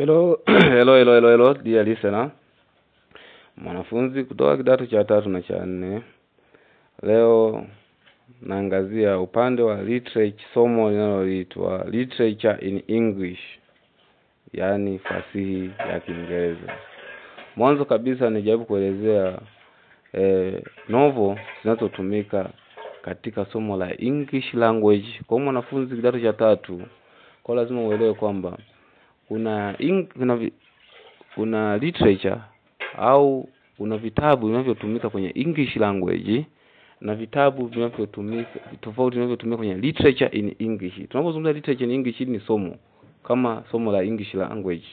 Hello, hello, hello, hello, hello, dear listener. Mwanafunzi kutoka kidato cha tatu na cha nne. Leo naangazia upande wa literature, somo linaloitwa literature in English, yaani fasihi ya Kiingereza. Mwanzo kabisa nijaribu kuelezea eh, novel zinazotumika katika somo la English language kwa mwanafunzi kidato cha tatu. Kwa lazima uelewe kwamba kuna ing, kuna, vi- kuna literature au kuna vitabu vinavyotumika kwenye English language na vitabu vinavyotumika tofauti vinavyotumika kwenye literature in English. Tunapozungumza literature in English hili ni somo kama somo la English language.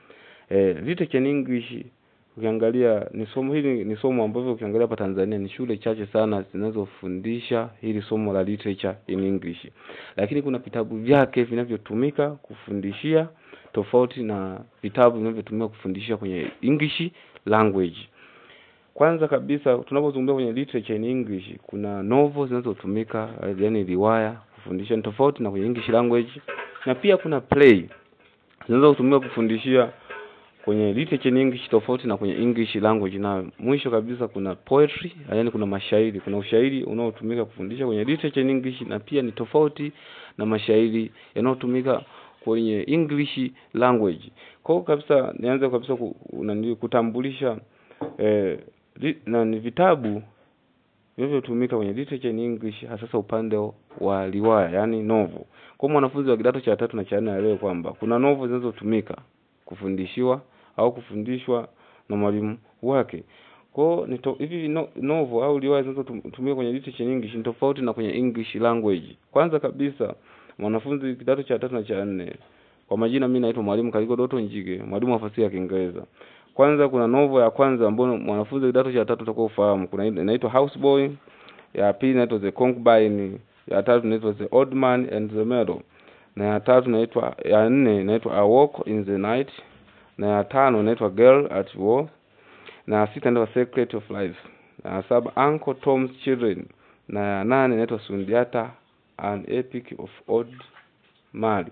Eh, literature in English ukiangalia ni somo hili ni somo ambavyo ukiangalia hapa Tanzania ni shule chache sana zinazofundisha hili somo la literature in English. Lakini kuna vitabu vyake vinavyotumika kufundishia tofauti na vitabu vinavyotumika kufundishia kwenye English language. Kwanza kabisa tunapozungumzia kwenye literature in English kuna novel zinazotumika eh, yaani riwaya kufundisha ni tofauti na kwenye English language na pia kuna play zinazotumika kufundishia kwenye literature in English tofauti na kwenye English language na mwisho kabisa kuna poetry yaani kuna mashairi kuna ushairi unaotumika kufundisha kwenye literature in English na pia ni tofauti na mashairi yanayotumika kwenye English language. Kwa hiyo kabisa nianze kabisa ku, nani, kutambulisha eh, li, na ni vitabu vinavyotumika kwenye literature in English hasa upande wa riwaya yani novel. Kwa mwanafunzi wa kidato cha tatu na cha nne aelewe kwamba kuna novel zinazotumika kufundishiwa au kufundishwa na mwalimu wake. Kwa hiyo ni to- hivi no, novel au riwaya zinazotumika kwenye literature in English ni tofauti na kwenye English language. Kwanza kabisa mwanafunzi kidato cha tatu na cha nne kwa majina mimi naitwa mwalimu Kaliko Doto Njige, mwalimu wa fasihi ya Kiingereza. Kwanza kuna novel ya kwanza ambayo mwanafunzi kidato cha tatu utakuwa ufahamu. Kuna ile inaitwa Houseboy, ya pili inaitwa The Concubine, ya tatu inaitwa The Old Man and the Meadow, na ya tatu inaitwa ya nne inaitwa A Walk in the Night, na ya tano inaitwa Girl at War, na ya sita inaitwa Secret of Life, na ya saba Uncle Tom's Children, na ya nane inaitwa Sundiata An Epic of Old Mali.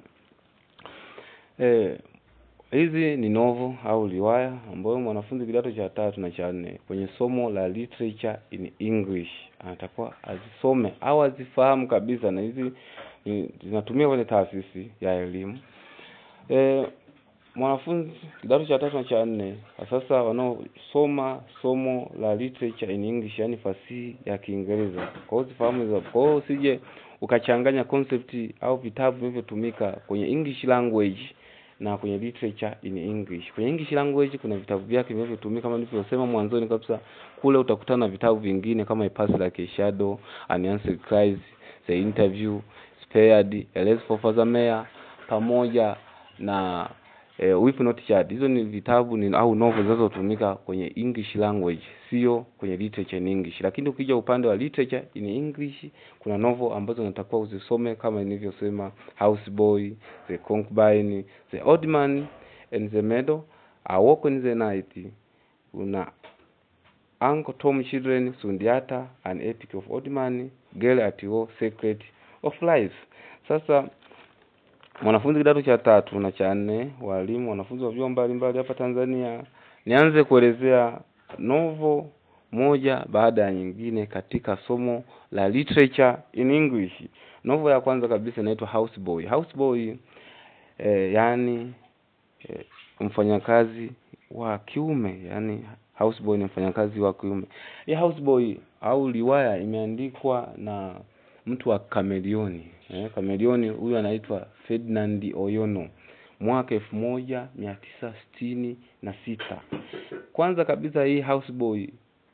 Eh, hizi ni novel au riwaya ambayo mwanafunzi kidato cha tatu na cha nne kwenye somo la literature in English anatakiwa azisome au azifahamu kabisa, na hizi ni- zinatumia kwenye taasisi ya elimu. E, mwanafunzi kidato cha tatu na cha nne kwa sasa wanaosoma somo la literature in English, yani fasihi ya Kiingereza, kwa hiyo zifahamu hizo. Kwa hiyo usije ukachanganya concept au vitabu vinavyotumika kwenye English language na kwenye literature in English. Kwenye English language kuna vitabu vyake vinavyotumika kama nilivyosema mwanzoni kabisa, kule utakutana na vitabu vingine kama A Pass Like a Shadow, Unanswered Cries, The Interview, Spared, A Race for Father Mayor pamoja na eh, Weep Not Child. Hizo ni vitabu ni, au novel zinazotumika kwenye English language, sio kwenye literature in English. Lakini ukija upande wa literature in English kuna novel ambazo unatakiwa uzisome kama nilivyosema Houseboy, The Concubine, The Old Man and the Meadow, A Walk in the Night, una Uncle Tom Children, Sundiata, An Epic of Old Man, Girl at War, Secret of Life. Sasa mwanafunzi kidato cha tatu na cha nne, walimu, wanafunzi wa vyuo mbalimbali hapa Tanzania, nianze kuelezea novel moja baada ya nyingine katika somo la literature in English. Novel ya kwanza kabisa inaitwa Houseboy. Houseboy eh, yani eh, mfanyakazi wa kiume, yani houseboy ni mfanyakazi wa kiume. Hii houseboy au riwaya imeandikwa na mtu wa Kamelioni. Eh, Kamelioni huyu anaitwa Ferdinand Oyono mwaka elfu moja mia tisa sitini na sita. Kwanza kabisa hii houseboy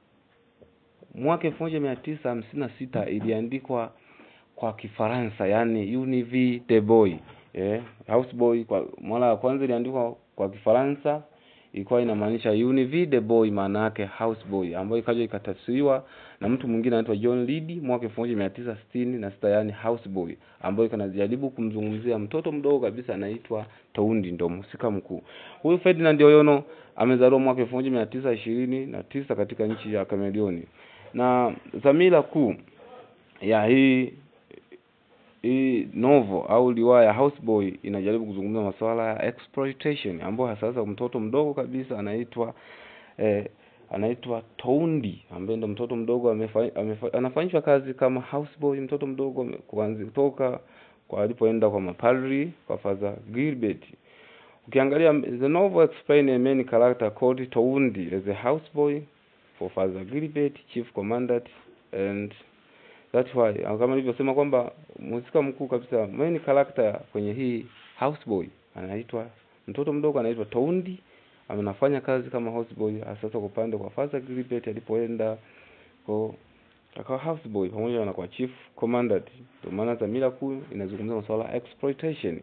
mwaka elfu moja mia tisa hamsini na sita iliandikwa kwa Kifaransa, yani Univ de Boy. Eh, houseboy kwa mara ya kwanza iliandikwa kwa Kifaransa ilikuwa inamaanisha Univ de Boy, maana yake houseboy, ambayo ikaja ikatafsiriwa na mtu mwingine anaitwa John Reed mwaka elfu moja mia tisa sitini na sita yani houseboy, ambayo ikanajaribu kumzungumzia mtoto mdogo kabisa anaitwa Toundi, ndo mhusika mkuu. Huyu Ferdinand Oyono amezaliwa mwaka elfu moja mia tisa ishirini na tisa katika nchi ya Kamelioni, na dhamira kuu ya hii hii novel au riwaya Houseboy inajaribu kuzungumza masuala ya exploitation ambayo sasa mtoto mdogo kabisa anaitwa eh, anaitwa Toundi ambaye ndo mtoto mdogo amefa, amefa, anafanyishwa kazi kama houseboy mtoto mdogo ame- kuanzia kutoka kwa alipoenda kwa mapadri kwa Father Gilbert ukiangalia the novel explain a main character called Toundi as a houseboy for Father Gilbert chief commandant and that's why kama nilivyosema kwamba mhusika mkuu kabisa main character kwenye hii houseboy anaitwa mtoto mdogo anaitwa Toundi anafanya kazi kama houseboy sasa kwa upande kwa Father Gilbert alipoenda kwa akawa houseboy pamoja na kwa chief commandant ndio maana dhamira kuu inazungumzia masuala ya exploitation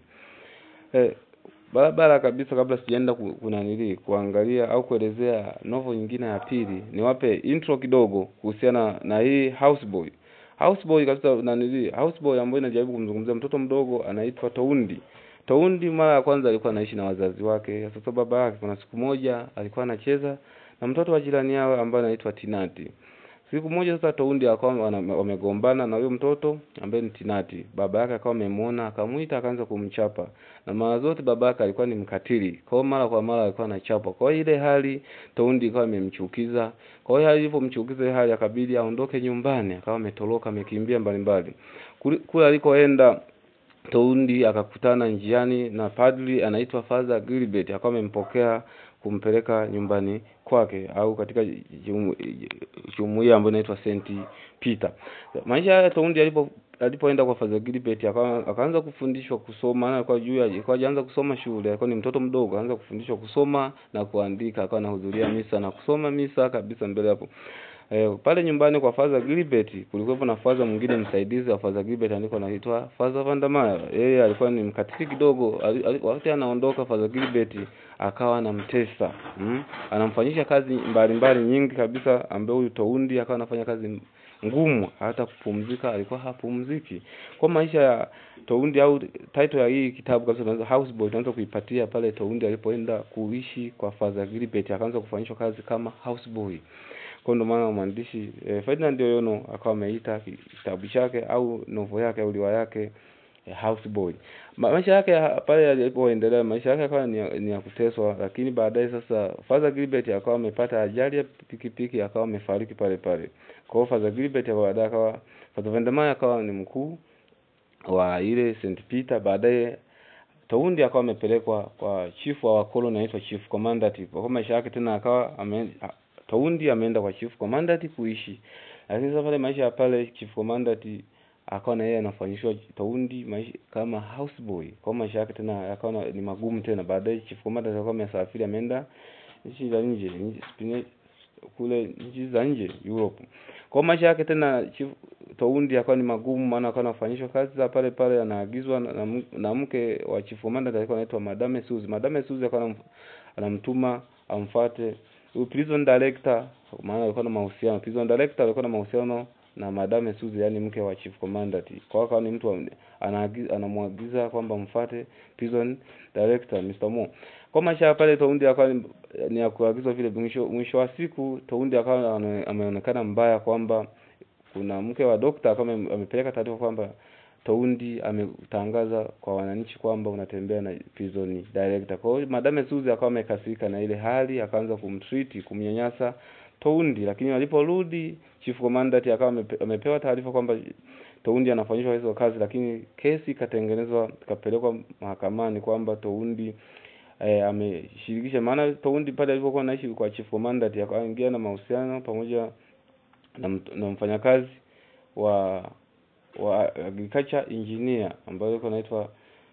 eh, barabara kabisa kabla sijaenda ku- kunanili kuangalia au kuelezea novel nyingine ya pili niwape intro kidogo kuhusiana na hii houseboy houseboy kabisa nanili houseboy ambayo inajaribu kumzungumzia mtoto mdogo anaitwa Toundi Toundi mara ya kwanza alikuwa anaishi na wazazi wake sasa baba yake kuna siku moja alikuwa anacheza na mtoto wa jirani yao ambaye anaitwa Tinati siku moja sasa Toundi akawa wana- wamegombana na huyo mtoto ambaye ni Tinati baba yake akawa amemwona akamuita akaanza kumchapa na mara zote baba yake alikuwa ni mkatili kwa hiyo mara kwa mara alikuwa anachapa kwa hiyo ile hali Toundi ikawa imemchukiza kwa hiyo alivyomchukiza ile hali akabidi aondoke nyumbani akawa ametoroka amekimbia mbalimbali Kule- kule alikoenda Toundi akakutana njiani na padri anaitwa Father Gilbert akawa amempokea kumpeleka nyumbani kwake au katika jumu- jumuiya ambayo inaitwa Saint Peter. Maisha ya Toundi alipo alipoenda kwa Father Gilbert akawa akaanza kufundishwa kusoma maana alikuwa juu ya alikuwa hajaanza kusoma shule alikuwa ni mtoto mdogo akaanza kufundishwa kusoma na kuandika akawa anahudhuria misa na kusoma misa kabisa mbele hapo Eh, pale nyumbani kwa Father Gilbert kulikuwa na father mwingine msaidizi wa Father Gilbert alikuwa anaitwa Father Vandermeer. Yeye alikuwa ni mkatili kidogo. Ali- ali- Wakati anaondoka Father Gilbert akawa anamtesa. Mm? Anamfanyisha kazi mbalimbali nyingi kabisa ambaye huyu Toundi akawa anafanya kazi ngumu hata kupumzika alikuwa hapumziki. Kwa maisha ya Toundi au title ya hii kitabu kabisa tunaweza Houseboy tunaweza kuipatia pale Toundi alipoenda kuishi kwa Father Gilbert akaanza kufanyishwa kazi kama houseboy kwa ndo maana mwandishi eh, Ferdinand Oyono akawa ameita ki- kitabu chake au novel yake au riwaya yake eh, Houseboy. Ma, maisha yake ya- pale yalipoendelea maisha yake akawa ni, ya- ni ya kuteswa, lakini baadaye sasa Father Gilbert akawa amepata ajali ya pikipiki akawa amefariki pale pale. Kwa hiyo Father Gilbert baadaye akawa Father Vandermeer akawa ni mkuu wa ile St Peter baadaye Toundi akawa amepelekwa kwa chief wa wakolo anaitwa chief commandant. Kwa maisha yake tena akawa ame, a- Toundi ameenda kwa chief commandant kuishi. Lakini sasa pale maisha ya pale chief commandant akawa na yeye anafanyishwa Toundi maisha kama houseboy. Kwa maisha yake tena akawa na- ni magumu tena. Baadaye chief commandant akawa amesafiri ameenda nchi za nje, nchi spine- kule nchi za nje Europe. Kwa maisha yake tena chief Toundi akawa ni magumu, maana akawa anafanyishwa kazi za pale pale, anaagizwa na, na, m- na mke wa chief commandant alikuwa anaitwa Madame Suzy. Madame Suzy akawa anam- anamtuma amfuate huyu prison director, maana alikuwa na mahusiano. Prison director alikuwa na mahusiano na Madame Suzy, yani mke wa chief commandant. Kwa hiyo akawa ni mtu wa- anaagiza anamwagiza kwamba mfuate prison director Mr. Mo. Kwa maisha ya pale Toundi akawa ni, ni ya kuagizwa vile. Mwisho mwisho wa siku Toundi akawa ame- ameonekana mbaya kwamba kuna mke wa dokta kama amepeleka taarifa kwamba Toundi ametangaza kwa wananchi kwamba unatembea na prison director. Kwa hiyo Madame Suzy akawa amekasirika na ile hali, akaanza kumtreat, kumnyanyasa Toundi, lakini aliporudi chief commandant akawa amepe- amepewa taarifa kwamba Toundi anafanyishwa hizo kazi, lakini kesi ikatengenezwa ikapelekwa mahakamani kwamba Toundi eh, ameshirikisha. Maana Toundi pale alipokuwa anaishi kwa chief commandant akaingia na mahusiano pamoja na, mt- na mfanyakazi wa wa agriculture engineer ambaye alikuwa anaitwa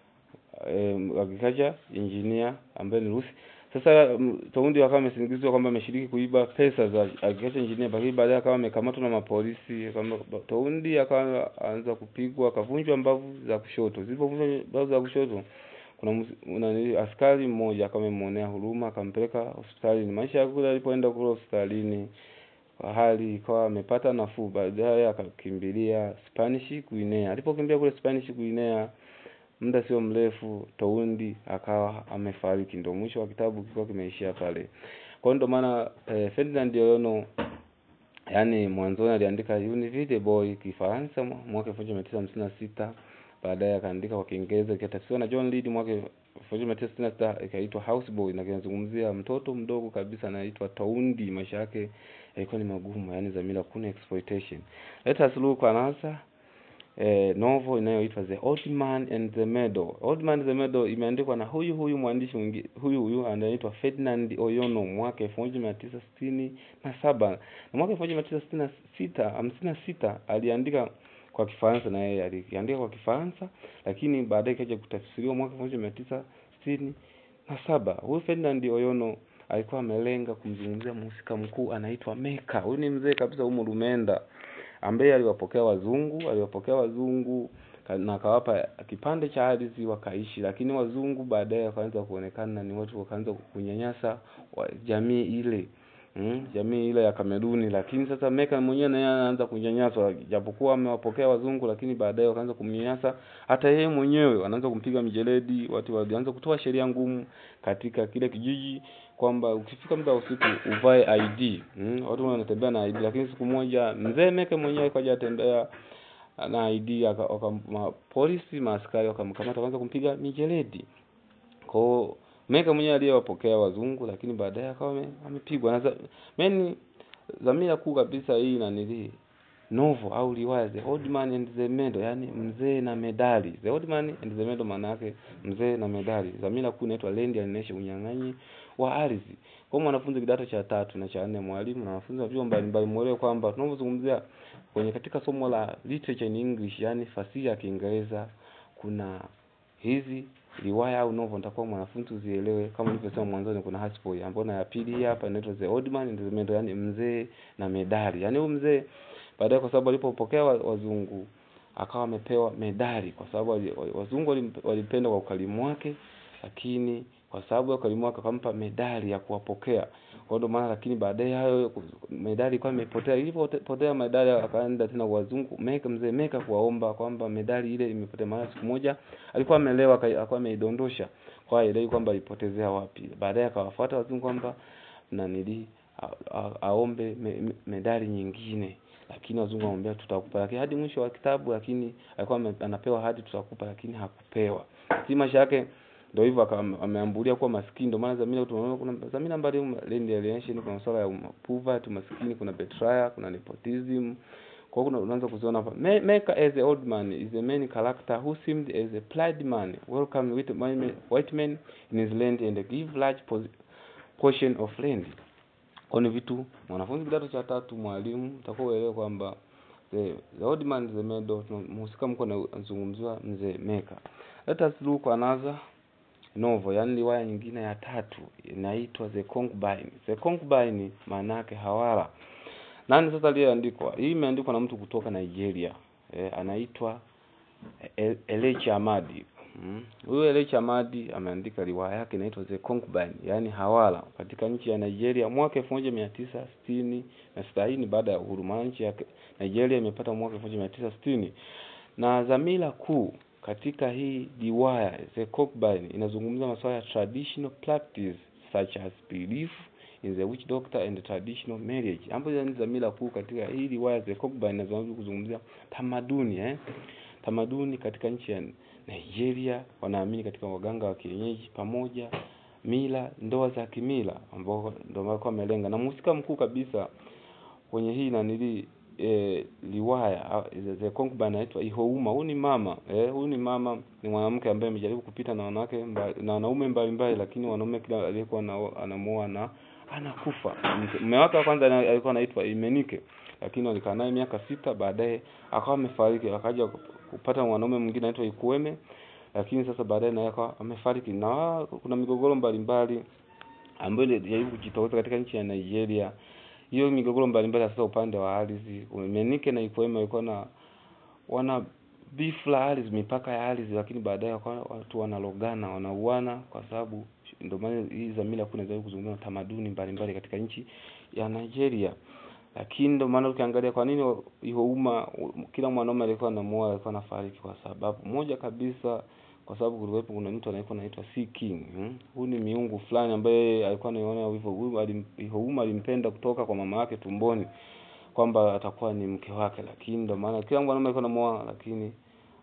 eh, agriculture engineer ambaye ni Rusi. Sasa mm, Toundi akawa amesingizwa kwamba ameshiriki kuiba pesa za agriculture engineer, lakini baadaye akawa amekamatwa na mapolisi. Kama Toundi akawa anza kupigwa, akavunjwa mbavu za kushoto. Zilipovunjwa mbavu za kushoto, kuna mus- nani askari mmoja akawa amemwonea huruma, akampeleka hospitalini. Maisha yake kule alipoenda kule hospitalini kwa hali ikawa amepata nafuu, baadaye akakimbilia Spanish Guinea. Alipokimbia kule Spanish Guinea, muda sio mrefu Toundi akawa amefariki. Ndio mwisho wa kitabu kilikuwa kimeishia pale. Kwa hiyo ndio maana eh, Ferdinand Oyono yani mwanzoni aliandika Une vie de boy Kifaransa mwa- mwaka elfu moja mia tisa hamsini na sita baadaye akaandika kwa Kiingereza ikatafsiriwa na John Reed mwaka 1966 ikaitwa Houseboy na kinazungumzia mtoto mdogo kabisa anaitwa Toundi, maisha yake yalikuwa ni magumu, yani dhamira kuna exploitation. Let us look another eh, novel inayoitwa The Old Man and the Meadow. Old Man and the Meadow imeandikwa na huyu huyu mwandishi mwingine huyu huyu anaitwa Ferdinand Oyono mwaka 1967 na mwaka 1966 56 aliandika kwa Kifaransa na yeye aliandika kwa Kifaransa, lakini baadaye ikaja kutafsiriwa mwaka 1967. Huyu Ferdinand Oyono alikuwa amelenga kumzungumzia mhusika mkuu anaitwa Meka. Huyu ni mzee kabisa humu Lumenda ambaye aliwapokea wazungu, aliwapokea wazungu na akawapa kipande cha ardhi wakaishi, lakini wazungu baadaye wakaanza kuonekana ni watu wakaanza kunyanyasa wa jamii ile mm, jamii ile ya Kameruni. Lakini sasa Meka mwenyewe naye anaanza kunyanyaswa, japokuwa amewapokea wazungu, lakini baadaye wakaanza kumnyanyasa hata yeye mwenyewe, wanaanza kumpiga mijeledi. Watu walianza kutoa sheria ngumu katika kile kijiji kwamba ukifika muda wa usiku uvae ID. Mm, watu wanatembea na ID, lakini siku moja mzee Meke mwenyewe kaja atembea na ID aka, aka, ma, polisi maaskari wakamkamata kwanza kumpiga mijeledi. Kwa hiyo Meke mwenyewe aliyewapokea wazungu, lakini baadaye akawa amepigwa. Na mimi dhamira kuu kabisa hii na nili novel au riwaya The Old Man and the Meadow, yani mzee na medali. The Old Man and the Meadow maana yake mzee na medali. Dhamira kuu inaitwa Land Alienation, unyang'anyi wa ardhi. Kwa mwanafunzi kidato cha tatu na cha nne, mwalimu na wanafunzi wa vyuo mbalimbali muelewe kwamba tunapozungumzia kwenye katika somo la literature in English, yani fasihi ya Kiingereza, kuna hizi riwaya au novel nitakuwa mwanafunzi uzielewe. Kama nilivyosema mwanzoni, kuna Houseboy ambayo na ya pili hii hapa inaitwa The Old Man and the Meadow, yani mzee na medali. Yani huyu mzee baadaye, kwa sababu alipopokea wazungu akawa amepewa medali, kwa sababu wazungu walipenda kwa ukarimu wake, lakini kwa sababu ya ukarimu wake akampa medali ya kuwapokea. Kwa ndio maana, lakini baadaye hayo medali ilikuwa imepotea. Ilipopotea medali, akaenda tena kwa wazungu Meka, mzee Meka kuwaomba kwamba medali ile imepotea. Maana siku moja alikuwa amelewa, akawa ameidondosha, kwa hiyo ile kwamba alipotezea wapi. Baadaye akawafuata wazungu kwamba na nili aombe me, me, medali nyingine, lakini wazungu wamwambia tutakupa, lakini hadi mwisho wa kitabu, lakini alikuwa anapewa hadi tutakupa, lakini hakupewa. Si maisha yake ndio hivyo ameambulia kuwa maskini. Ndio maana dhamira tunaona kuna dhamira mbali Land Alienation, kuna masuala ya poverty, maskini, kuna betrayal, kuna nepotism. Kwa hiyo unaanza kuziona hapa. Meka as a old man is a main character who seemed as a plied man welcome with white men in his land and give large portion of land. Kwa ni vitu mwanafunzi kidato cha tatu, mwalimu utakuwa uelewe kwamba the, the old man is a meadow, mhusika mko anazungumziwa mzee Meka. Let us look another novel yani riwaya nyingine ya tatu inaitwa The Concubine. The Concubine maana yake hawala. Nani sasa aliyeandikwa? Hii imeandikwa na mtu kutoka Nigeria. E, anaitwa e, Elechi Amadi. Huyu mm. Elechi Amadi ameandika riwaya yake inaitwa The Concubine, yani hawala katika nchi ya Nigeria mwaka 1960 na 60 baada ya uhuru. Maana nchi ya Nigeria imepata mwaka 1960 na dhamira kuu katika hii riwaya The Concubine inazungumza masuala ya traditional practice such as belief in the witch doctor and traditional marriage, ambayo ni dhamira kuu katika hii riwaya The Concubine. Inazungumza kuzungumzia tamaduni eh, tamaduni katika nchi ya Nigeria. Wanaamini katika waganga wa kienyeji pamoja mila, ndoa za kimila, ambao ndio walikuwa wamelenga, na mhusika mkuu kabisa kwenye hii nanili E, riwaya The Concubine anaitwa Ihouma. Huyu ni mama eh, huyu ni mama, ni mwanamke ambaye amejaribu kupita na wanawake na wanaume mbalimbali, lakini wanaume kila aliyekuwa anamuoa na anakufa. Mume wake wa kwanza alikuwa anaitwa Imenike, lakini walikaa naye miaka sita, baadaye akawa amefariki. Akaja kupata mwanaume mwingine anaitwa Ikueme, lakini sasa baadaye naye akawa amefariki. Na kuna migogoro mbalimbali ambayo ilijaribu kujitokeza katika nchi ya Nigeria hiyo migogoro mbalimbali sasa, upande wa ardhi Menike na Ikueme walikuwa na wana beef la ardhi, mipaka ya ardhi, lakini baadaye watu wanalogana, wanauana kwa sababu, ndio maana hii dhamira kuna zaidi kuzungumza tamaduni mbalimbali katika nchi ya Nigeria. Lakini ndio maana ukiangalia kwa nini hiyo umma, kila mwanaume alikuwa anamuoa alikuwa anafariki, kwa sababu moja kabisa kwa sababu kulikuwepo kuna mtu anaitwa anaitwa Sea King. Hmm? Huyu ni miungu fulani ambaye alikuwa anaona hivyo. Huyu alim, alimpenda kutoka kwa mama yake tumboni kwamba atakuwa ni mke wake, lakini ndio maana kila mwanaume alikuwa anamuoa, lakini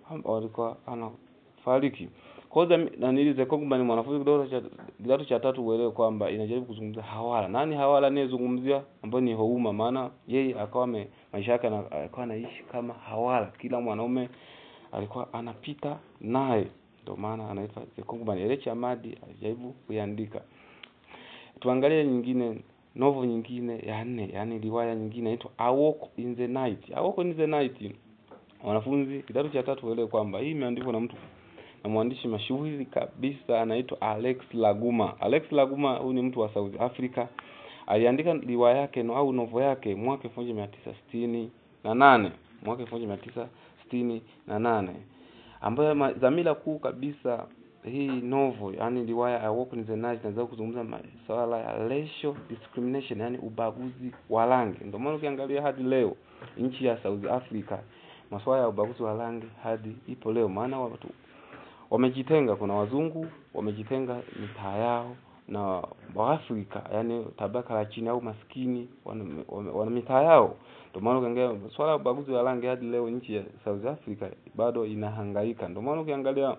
ambao alikuwa anafariki. Kwa hiyo nanili the concubine mwanafunzi kidato cha kidato cha tatu uelewe kwamba inajaribu kuzungumzia hawala. Nani hawala anayezungumzia ambayo ni Houma, maana yeye akawa me, maisha yake alikuwa anaishi kama hawala, kila mwanaume alikuwa anapita naye, ndio maana anaitwa the concubine. Elechi Amadi alijaribu kuiandika. Tuangalie nyingine novel nyingine ya nne, yani riwaya nyingine inaitwa A Walk in the Night. A Walk in the Night, wanafunzi kidato cha tatu waelewe kwamba hii imeandikwa na mtu na mwandishi mashuhuri kabisa anaitwa Alex Laguma. Alex Laguma huyu ni mtu wa South Africa. Aliandika riwaya yake no, au novel yake mwaka 1968 na nane mwaka 1968 na nane ambayo dhamira kuu kabisa hii novel yani riwaya A Walk in the Night inaweza kuzungumza masuala ya racial discrimination, yani ubaguzi wa rangi. Ndio maana ukiangalia hadi leo nchi ya South Africa masuala ya ubaguzi wa rangi hadi ipo leo, maana watu wamejitenga. Kuna wazungu wamejitenga mitaa yao na Waafrika, yani tabaka la chini au maskini wana, wana, wana mitaa yao. Ndio maana ukiangalia swala la ubaguzi wa rangi hadi leo nchi ya South Africa bado inahangaika. Ndio maana ukiangalia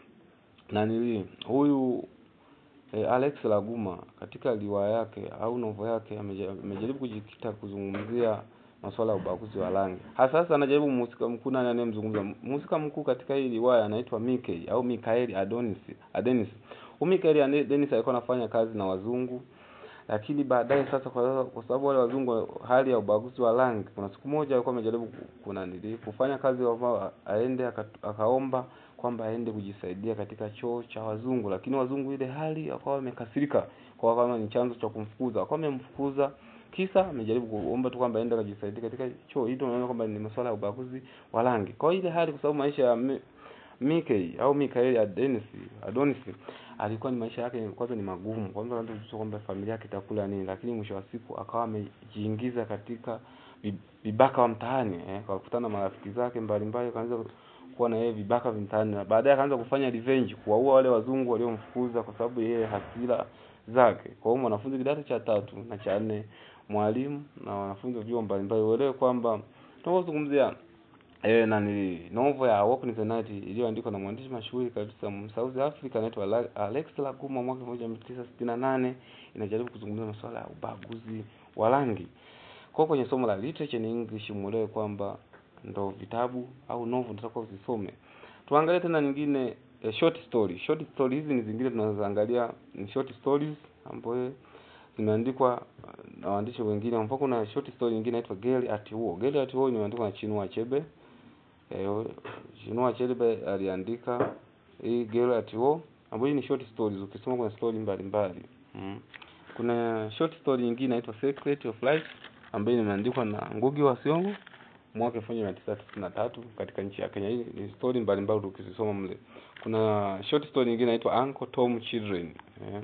nanili huyu e, Alex Laguma katika riwaya yake au novel yake amejaribu kujikita kuzungumzia masuala ya ubaguzi wa rangi. Hasa sasa anajaribu mhusika mkuu nani anayemzungumza. Mhusika mkuu katika hii riwaya anaitwa Mickey au Mikaeli Adonis. Adonis. Huyu Mikaeli Adonis alikuwa anafanya kazi na wazungu. Lakini baadaye sasa kwa, kwa sababu wale wazungu hali ya ubaguzi wa rangi, kuna siku moja alikuwa amejaribu kuna nili kufanya kazi ambao aende akaomba kwamba aende kujisaidia katika choo cha wazungu, lakini wazungu ile hali wakawa wamekasirika, kwa kama ni chanzo cha kumfukuza, wakawa wamemfukuza kisa amejaribu kuomba tu kwamba aende akajisaidia katika choo. Hilo unaona kwamba ni masuala ya ubaguzi wa rangi. Kwa ile hali, kwa sababu maisha ya Mickey au Mikaeli Adonis Adonis alikuwa ni maisha yake kwanza ni magumu, kwanza kwanza kwamba familia yake itakula nini, lakini mwisho wa siku akawa amejiingiza katika vibaka wa mtaani eh, kwa kukutana na marafiki zake mbalimbali, kaanza kuwa na yeye vibaka vya mtaani, na baadaye akaanza kufanya revenge, kuwaua wale wazungu waliomfukuza kwa sababu yeye hasira zake. Kwa hiyo mwanafunzi kidato cha tatu na cha nne, mwalimu na wanafunzi wa vyuo mbalimbali uelewe kwamba tunapozungumzia eh, na ni novel ya Walk in the Night iliyoandikwa na mwandishi mashuhuri kabisa South Africa anaitwa Alex Laguma mwaka 1968 inajaribu kuzungumzia masuala ya ubaguzi wa rangi. Kwa kwenye somo la literature in English muelewe kwamba ndo vitabu au novel tutakuwa usisome. Tuangalie tena nyingine eh, short story. Short story hizi ni zingine tunazoangalia ni short stories ambayo zimeandikwa na waandishi wengine. Mfano kuna short story nyingine inaitwa Girl at War. Girl at War imeandikwa na Chinua Achebe. Eh, Chinua Achebe aliandika hii Girl at War ambayo ni short stories. Ukisoma kuna story mbalimbali. Mm. Kuna short story nyingine inaitwa Secret of Life ambayo imeandikwa na Ngugi wa Thiong'o mwaka 1993 katika nchi ya Kenya. Hii ni story mbalimbali ukizisoma mle. Kuna short story nyingine inaitwa Uncle Tom Children. Eh.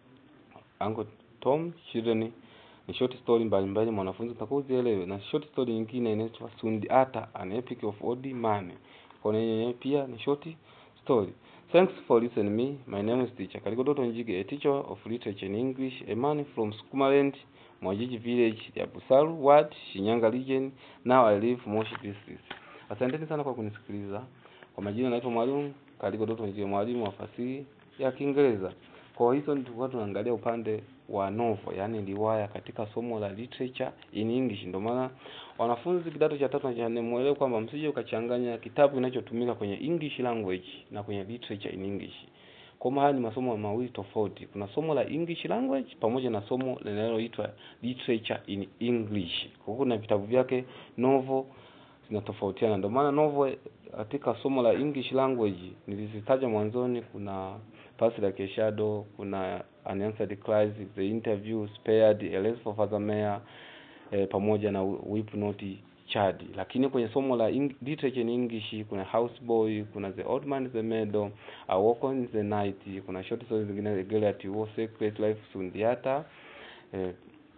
Uncle Tom Children ni short story mbalimbali mwanafunzi utakuwa uzielewe, na short story nyingine inaitwa Sundiata an epic of old man. Kwa nini pia ni short story. Thanks for listening me. My name is teacher Kalikodoto Njige, a teacher of literature in English, a man from Sukumaland, Mwajiji village ya Busaru ward, Shinyanga region. Now I live Moshi district. Asanteni sana kwa kunisikiliza. Kwa majina naitwa Mwalimu Kalikodoto Njige, mwalimu wa fasihi ya Kiingereza. Kwa hizo tulikuwa tunaangalia upande wa novel, yani riwaya katika somo la literature in English. Ndio maana wanafunzi kidato cha tatu na cha nne muelewe kwamba msije ukachanganya kitabu kinachotumika kwenye English language na kwenye literature in English. Kwa maana ni masomo mawili tofauti. Kuna somo la English language pamoja na somo linaloitwa literature in English. Kwa hiyo kuna vitabu vyake novel zinatofautiana. Ndio maana novel katika somo la English language nilizitaja mwanzoni, kuna Past Like a Shadow, kuna Unanswered Cries, The Interview, Spared, A Race for Father Mayor eh, pamoja na Weep Not Child. Lakini kwenye somo la Eng literature in English kuna Houseboy, kuna The Old Man the Meadow, A Walk on the Night, kuna short stories zingine Girl at War, Secret Life, Sundiata. Eh,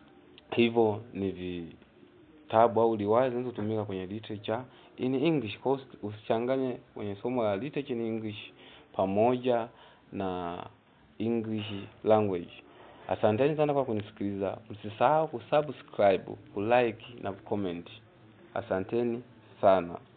hivyo ni vitabu au riwaya zinazotumika kwenye literature in English. Kwa hiyo usichanganye kwenye somo la literature in English pamoja na English language. Asanteni sana kwa kunisikiliza. Msisahau kusubscribe, kulike na kucomment. Asanteni sana.